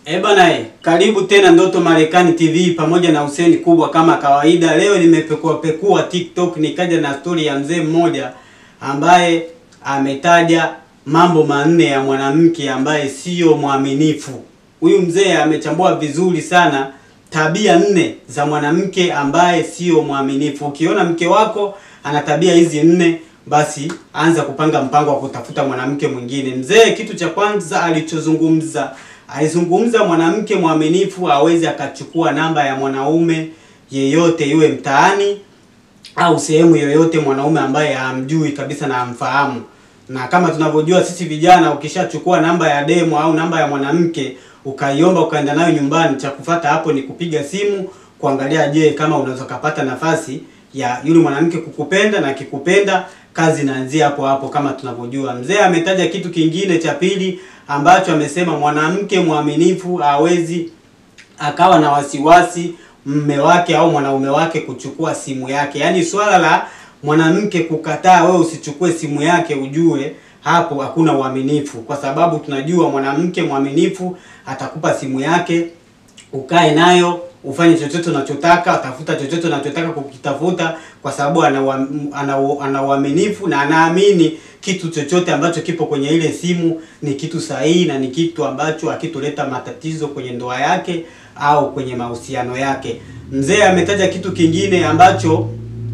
Eh bana, eh, karibu tena Ndoto Marekani TV pamoja na Hussein Kubwa kama kawaida. Leo nimepekua pekua TikTok nikaja na stori ya mzee mmoja ambaye ametaja mambo manne ya mwanamke ambaye sio mwaminifu. Huyu mzee amechambua vizuri sana tabia nne za mwanamke ambaye sio mwaminifu. Ukiona mke wako ana tabia hizi nne, basi anza kupanga mpango wa kutafuta mwanamke mwingine. Mzee kitu cha kwanza alichozungumza alizungumza mwanamke mwaminifu hawezi akachukua namba ya mwanaume yeyote iwe mtaani au sehemu yoyote, mwanaume ambaye hamjui kabisa na hamfahamu. Na kama tunavyojua sisi vijana, ukishachukua namba ya demo au namba ya mwanamke ukaiomba ukaenda nayo nyumbani, cha kufuata hapo ni kupiga simu kuangalia, je, kama unaweza kupata nafasi ya yule mwanamke kukupenda, na kikupenda kazi inaanzia hapo hapo, kama tunavyojua. Mzee ametaja kitu kingine cha pili ambacho amesema mwanamke mwaminifu hawezi akawa na wasiwasi mme wake au mwanaume wake kuchukua simu yake. Yaani swala la mwanamke kukataa wewe usichukue simu yake, ujue hapo hakuna uaminifu, kwa sababu tunajua mwanamke mwaminifu atakupa simu yake ukae nayo ufanye chochote unachotaka, tafuta chochote unachotaka kukitafuta, kwa sababu ana ua- ana u- ana uaminifu na anaamini kitu chochote ambacho kipo kwenye ile simu ni kitu sahihi na ni kitu ambacho hakitoleta matatizo kwenye ndoa yake au kwenye mahusiano yake. Mzee ametaja kitu kingine ambacho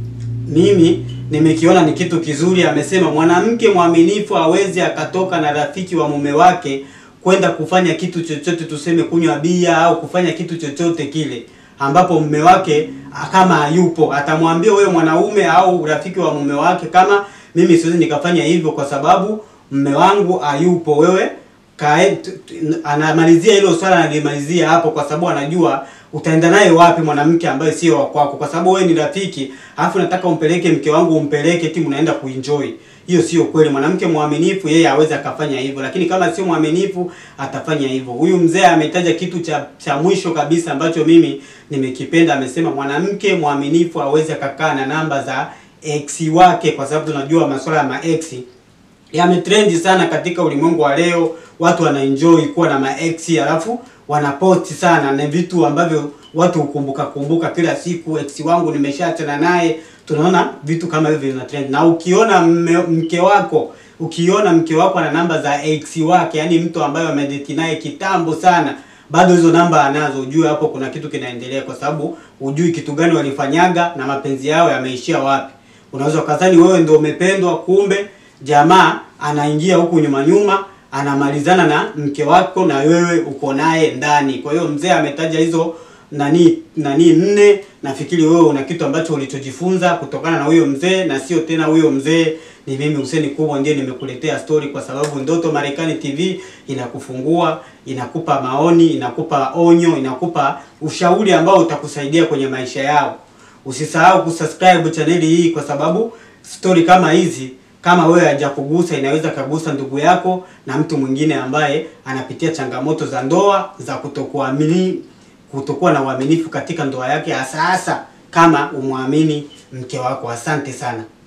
mimi nimekiona ni kitu kizuri. Amesema mwanamke mwaminifu hawezi akatoka na rafiki wa mume wake kwenda kufanya kitu chochote, tuseme kunywa bia au kufanya kitu chochote kile ambapo mume wake ah, kama hayupo, atamwambia wewe mwanaume au rafiki wa mume wake, kama mimi siwezi nikafanya hivyo kwa sababu mume wangu hayupo, wewe kae. t- t- Anamalizia hilo swala, analimalizia hapo kwa sababu anajua utaenda naye wapi mwanamke ambaye sio wa kwako, kwa sababu wewe ni rafiki, alafu nataka umpeleke mke wangu, umpeleke ti mnaenda kuenjoy. Hiyo sio kweli. Mwanamke mwaminifu yeye hawezi akafanya hivyo, lakini kama sio mwaminifu atafanya hivyo. Huyu mzee ametaja kitu cha cha mwisho kabisa ambacho mimi nimekipenda. Amesema mwanamke mwaminifu hawezi akakaa na namba za ex wake, kwa sababu tunajua masuala ya ma ex yametrendi sana katika ulimwengu wa leo. Watu wanaenjoy kuwa na maex alafu wanaposti sana, na vitu ambavyo watu hukumbuka kumbuka kila siku, ex wangu nimeshaachana naye. Tunaona vitu kama hivyo vina trend, na ukiona mme, mke wako ukiona mke wako ana namba za ex wake, yani mtu ambaye amedate naye kitambo sana, bado hizo namba anazo, ujue hapo kuna kitu kinaendelea, kwa sababu hujui kitu gani walifanyaga na mapenzi yao yameishia wapi. Unaweza ukadhani wewe ndio umependwa, kumbe jamaa anaingia huku nyuma nyuma anamalizana na mke wako na wewe uko naye ndani. Kwa hiyo mzee ametaja hizo nani nani nne. Nafikiri wewe una kitu ambacho ulichojifunza kutokana na huyo mzee, na sio tena huyo mzee ni mimi Hussein Kubwa ndiye nimekuletea story, kwa sababu Ndoto Marekani TV inakufungua, inakupa maoni, inakupa onyo, inakupa ushauri ambao utakusaidia kwenye maisha yao. Usisahau kusubscribe chaneli hii kwa sababu story kama hizi kama wewe hajakugusa inaweza kagusa ndugu yako na mtu mwingine ambaye anapitia changamoto za ndoa za kutokuamini kutokuwa na uaminifu katika ndoa yake, hasa hasa kama umwamini mke wako. Asante sana.